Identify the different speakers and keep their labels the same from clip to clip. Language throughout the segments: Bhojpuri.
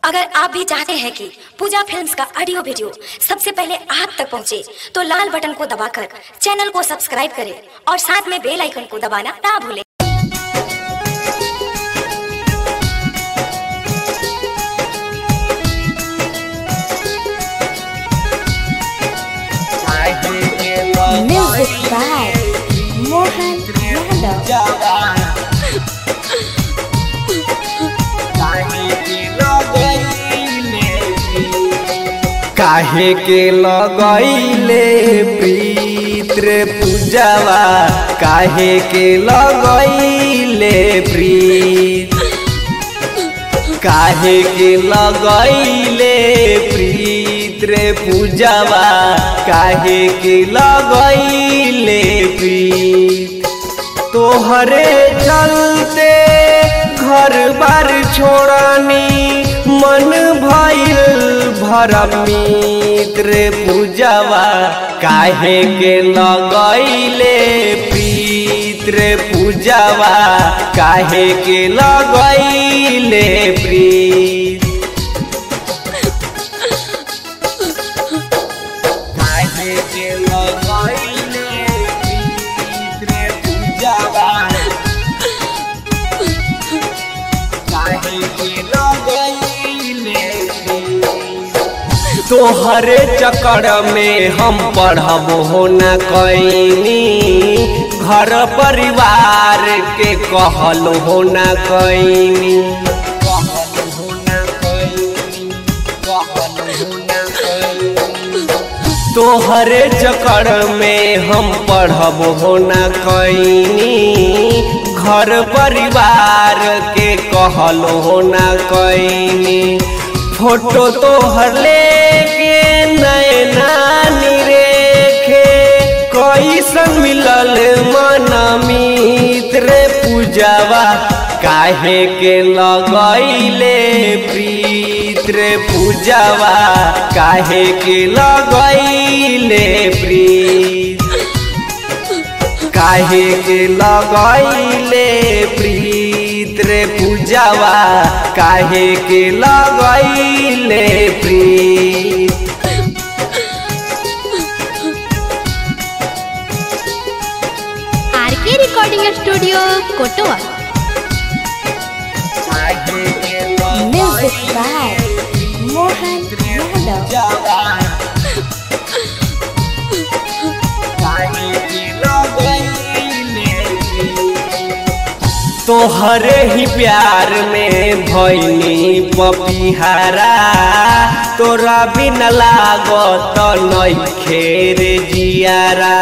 Speaker 1: अगर आप भी चाहते हैं कि पूजा फिल्म्स का ऑडियो वीडियो सबसे पहले आप तक पहुंचे, तो लाल बटन को दबाकर चैनल को सब्सक्राइब करें और साथ में बेल आइकन को दबाना ना भूलें
Speaker 2: Music by Mohan Yadav.
Speaker 3: काहे के लगैले प्रीत रे पूजावा काहे के लगैले प्रीत काहे के लगैले प्रीत रे पूजावा काहे के लगैले प्रीत तोहरे चलते घर बार छोड़नी मन भइल भरमीत रे पूजावा काहे के लगैले प्रीत रे पूजावा काहे के लगैले प्रीत काहे के लगैले प्रीत रे पूजावा काहे के लगैले तोहरे चक्कर में हम पढ़ब हो न कैनी घर परिवार के कहल हो न कैनी कहल हो न कैनी कहल हो न कैनी तोहरे चक्कर में हम पढ़ब हो न कैनी घर परिवार के कहल हो न कैनी फोटो तोहर लेके नैना निरेखे कैसन मिलल मन मित्र पूजावा काहे के लगैले प्रीत रे पूजावा काहे के लगैले प्रीत काहे के लगैले प्रीत रे पूजावा काहे के लगैले प्रीत
Speaker 2: आरके रिकॉर्डिंग स्टूडियो कोटवा
Speaker 3: काहे के
Speaker 2: Music by Mohan Yadav.
Speaker 3: तोहरे ही प्यार में भैनी पपिहारा तोरा बिन लागत नइखे रे जियारा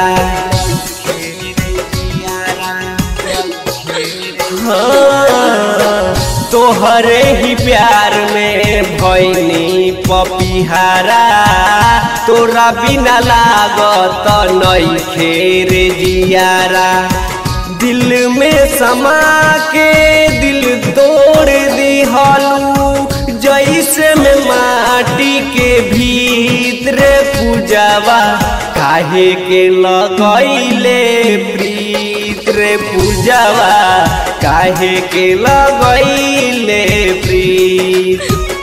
Speaker 3: हाँ, तोहरे ही प्यार में भैनी पपिहारा तोरा बिना लागत नइखे रे जियारा दिल में समा के दिल तोड़ दिहलू जैसे में माटी के भीतर पूजावा काहे के लगैले प्रीत रे पूजावा काहे के लगैले प्रीत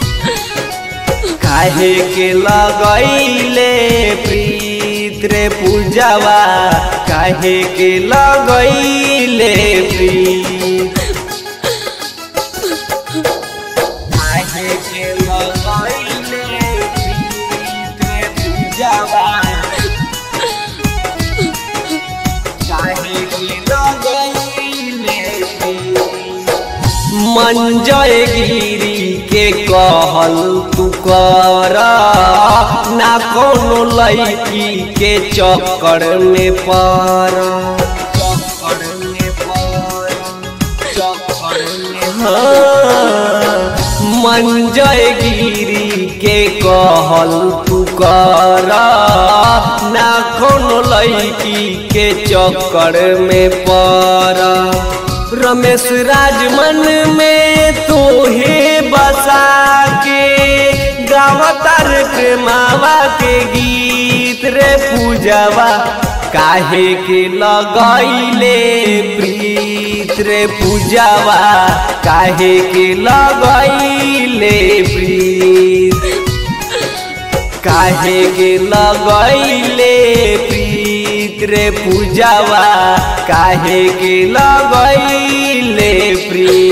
Speaker 3: काहे के लगैले प्रीत रे पूजावा काहे के लगैले प्रीत काहे के लगैले प्रीत रे पूजावा काहे के लगैले प्रीत मंजय गिरी के कहल तू कर ना कोनो लड़की के चक्कर में पर हाँ, मंजय गिरी के कहल तू कर ना कोनो लड़की के चक्कर में पर रमेश राजमन में तोहे बसा के गावतार प्रेमावा के गीत रे पूजावा काहे के लगैले प्रीत रे पूजावा काहे के लगैले प्रीत काहे के लगैले प्रीत रे पूजावा काहे के लगैले प्रीत